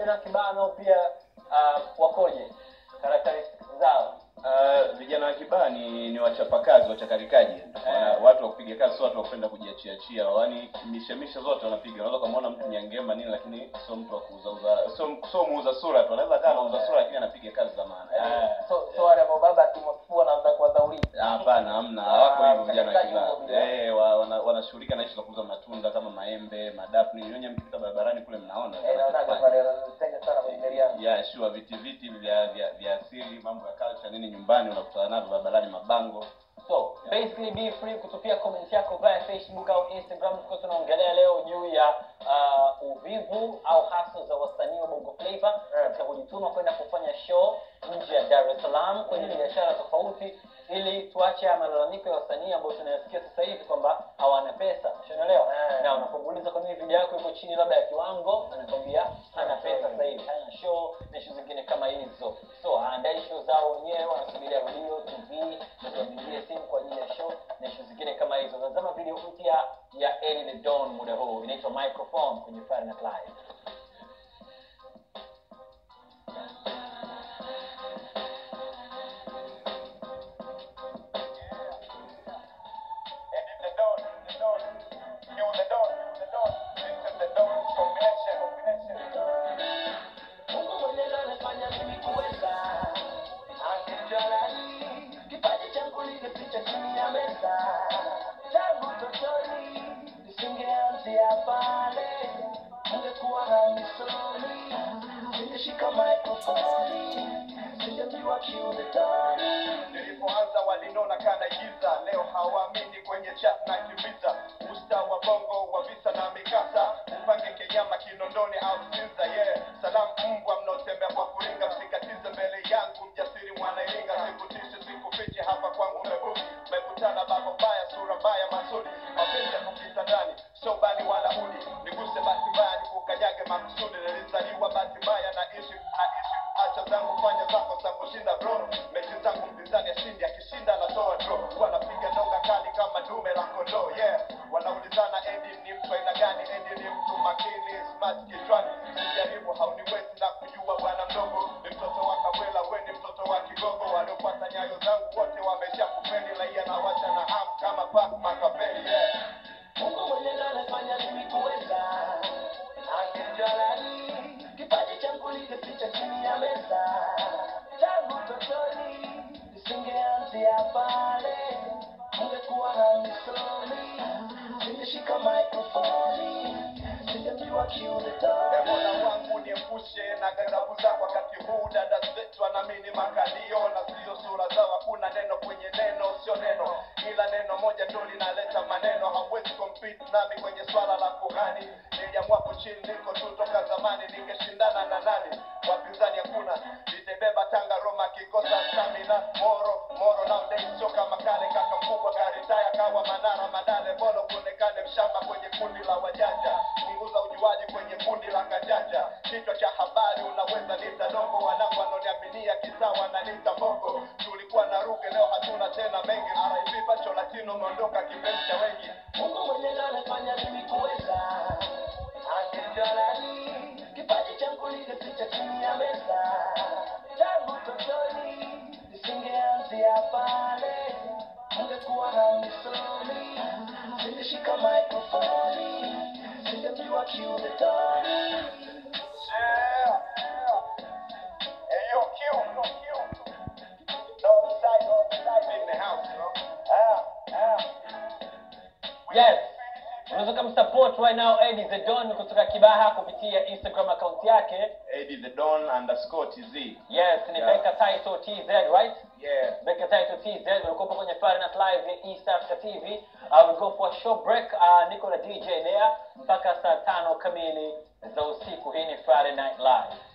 vijana wa Kibaha nao pia uh, wakoje characteristics zao Uh, vijana wa Kibaha ni ni wachapakazi, wachakarikaji, wana watu wa kupiga kazi, sio watu wa kupenda kujiachiachia. Yaani mishemishe zote wanapiga. Unaweza kumuona mtu nyangema nini, lakini sio mtu wa kuuzauza, sio sio muuza sura tu. Anaweza kaa anauza sura, lakini anapiga kazi za maana. Yaani, so so wale ambao baba akimwafua anaanza kuwadhaulisha Hapana, hamna, hawako hivyo vijana wa Wachakarikaji Kibaha. huko bila. Eh, wa- wana- wanashughulika na ishi za kuuza matunda kama maembe, madafu, nini. Nyinyi mkipita barabarani kule mnaona. Eh, naonaga pale wanatega sana kwenye gari yao ya sure viti viti vya vya vya asili mambo ya culture nini nyumbani unakutana navyo barabarani mabango so basically be free kutupia comment yako via facebook au instagram tukiwa tunaongelea leo juu ya uh, uvivu au hustle za wasanii wa bongo flava katika kujituma kwenda kufanya show nje ya dar es salaam kwenye biashara tofauti ili tuache haya malalamiko ya wasanii ambao tunayasikia sasa hivi kwamba hawana pesa unaelewa na unapomuuliza kwa nini video yako iko chini labda ya kiwango anakwambia hana pesa sasa hivi hana show na show zingine kama hizo so haandai show zao wenyewe wanasubiria radio tv tuwapigie simu kwa ajili ya show na show zingine kama hizo tazama video mpya ya Ellie the Dawn muda huu inaitwa microphone kwenye Friday Night Live Mungu mwenyewe anafanya mimi kuweza. Angejalali, kipaji changu ningeficha chini ya meza. Tangu utotoni, nisingeanzia pale. Ungekuwa hamisoni, ningeshika maikrofoni, ningemjua kiumbe toni. nilipoanza walinona kana giza leo hawaamini kwenye chat na kimbiza usta wa bongo wa visa na mikasa upange kenyama kinondoni au sinza yeah salamu mbwa mnaotembea kwa kuringa msikatize mbele yangu mjasiri mwanairinga sikutishe sikufiche hapa kwangu mebuki mekutana baba mbaya sura mbaya masudi mapenzi ya kupita ndani sio bani wala udi niguse basi mbaya nikukanyage makusudi nilizaliwa basi mbaya na ishi na ishi acha zangu fanya zako za kushinda bro mechi zangu mpinzani ashindi akishinda anatoa draw wanapiga donga kali kama dume la kondoo yeah wanaulizana edi ni mtu aina gani edi ni mtu makini smart kichwani sijaribu hauniwezi na kujua bwana mdogo ni mtoto wa kabwela we ni mtoto wa kigogo waliopata nyayo zangu wote wamesha kupeni raia na wacha na ham kama pak makapeli yeah Mungu mwenyewe anafanya mimi kuweza. Angejalali, kipaji changu ningeficha chini ya meza. Tangu utotoni, nisingeanzia pale. Ungekuwa hamisoni, ningeshika maikrofoni, ningemjua kiumbe E toni. Mola wangu niepushe na ghadhabu zako wakati huu dada zetu wanaamini makalio na sio sura zao hakuna neno kwenye neno sio neno ila neno moja tu linaleta maneno hawezi compete nami kwenye swala la kuhani niliamua kuchini niko tu toka zamani ningeshindana na nani wapinzani hakuna nitebeba tanga roma kikosa stamina moro moro nowadays sio kama kale kaka mkubwa karitaya kawa manara madale bolo kuonekane mshamba kwenye kundi la wajanja punguza ujuaji kwenye kundi la kajanja kichwa cha habari unaweza nita dongo wanangu wanaoniaminia kisawa na nita bongo tulikuwa na ruge leo hatuna tena mengi RIP pacho latino umeondoka kipenzi cha wengi Mungu mwenyewe anafanya mimi kuweza. Angejalali, kipaji changu ningeficha chini ya meza. Tangu utotoni, nisingeanzia pale. Ungekuwa hamisoni, ningeshika maikrofoni, ningemjua kiumbe toni. Yeah. Hey, yo, Q. No side, no side in the house, bro. Ah, ah. yes unaweza kumsupport right now Eddie the Don kutoka Kibaha kupitia Instagram account yake Eddie the Don underscore TZ yes ni Yeah. Becca Title TZ right yeah Becca Title TZ ulikuwa kwenye Friday Night Live ya East Africa TV uh, we go for a short break uh, niko na DJ there mpaka saa tano kamili za usiku hii ni Friday Night Live